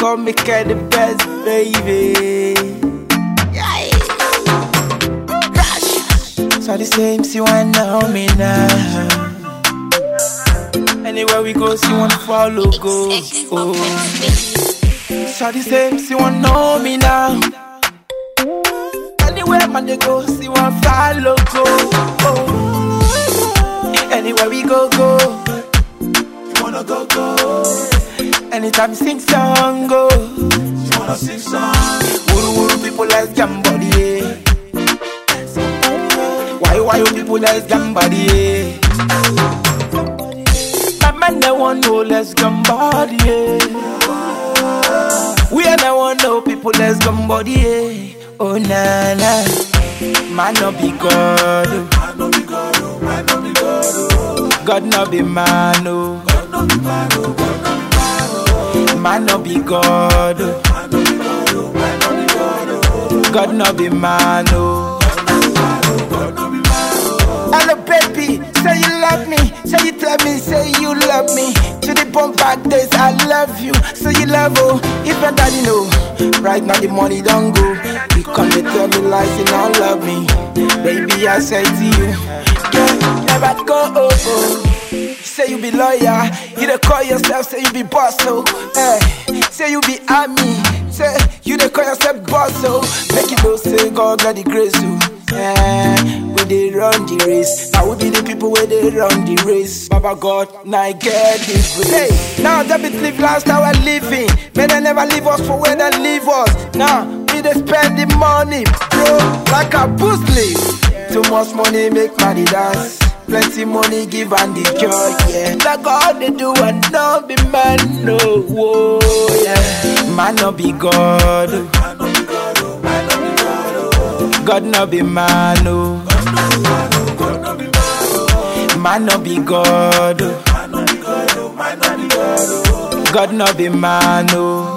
call me kind the best, baby. Yeah. Crash. So the same, she want know me now. Anywhere we go, she want follow, go. Oh. So the same, she want know me now. Anywhere man they go, she want follow, go. Oh. Anywhere we go, go. You wanna go, go. Anytime you sing song, go. You wanna sing song. Wuru wuru people like Gambody, yeah. Why why you people like Gambody, yeah. My man they want know let's Gambody, yeah. We are the one know people let's Gambody, yeah. Oh na na, man no be God, oh. God no be man, oh. Man no be God, oh. God no be man, oh. Hello baby, say you love me, say you tell me, say you love me. To the bump back days, I love you, say you love oh. If your daddy know, right now the money don't go. You come to tell me lies, you don't love me. Baby, I say to you, yeah, never go oh, oh. Say you be lawyer, you dey call yourself, say you be boss, so hey. Say you be army, say you dey call yourself boss, so make you know say God got the grace, so yeah. We dey run the race, now we be the people where they run the race. Baba God, now I get this grace. Hey, now that be live last how we're living, may they never leave us for where they leave us. Now we dey spend the money, bro, like a boost leaf. Too much money make money dance. Plenty money give and the joy, yeah. Like all they do and no be man, no, whoa, yeah. Man no be God, oh. God no be man, oh. Man no be God, oh. God no be man, oh.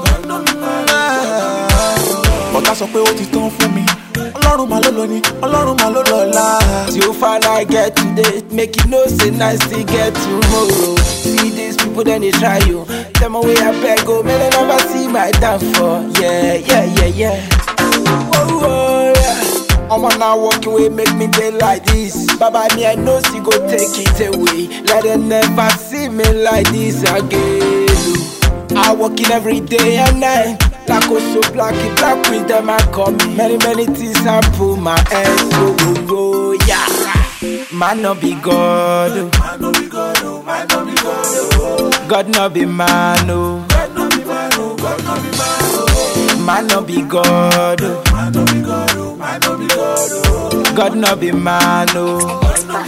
ọ̀tá sọ pé ó ti tán fún mi ọlọ́run mà ló lọ ni ọlọ́run mà ló lọ́la. Till far I get today, make you know say nice to get tomorrow. See these people then they try you. Tell me where I beg go, may they never see my downfall. Yeah, yeah, yeah, yeah. Oh, oh yeah. I'm now walking away, make me day like this. Baba me, I know she go take it away. Let them never see me like this again. oh. I working every day and night. Like also black, it black with them I come. Many, many things I pull my head. Go, go, go, yeah. Man no be God. oh. God no be man, oh. Man no be God. oh. God no be man, oh.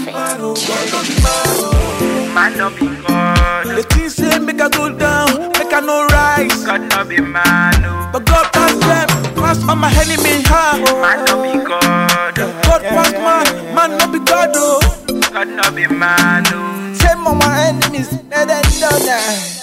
Man no be God. the thing say make i go down make i no rise God no be man, oh. but god pass dem pass all my enemy ha. Man no be God. god pass man man no be god o. Oh. God no be man, oh. Say my enemies, let them know now.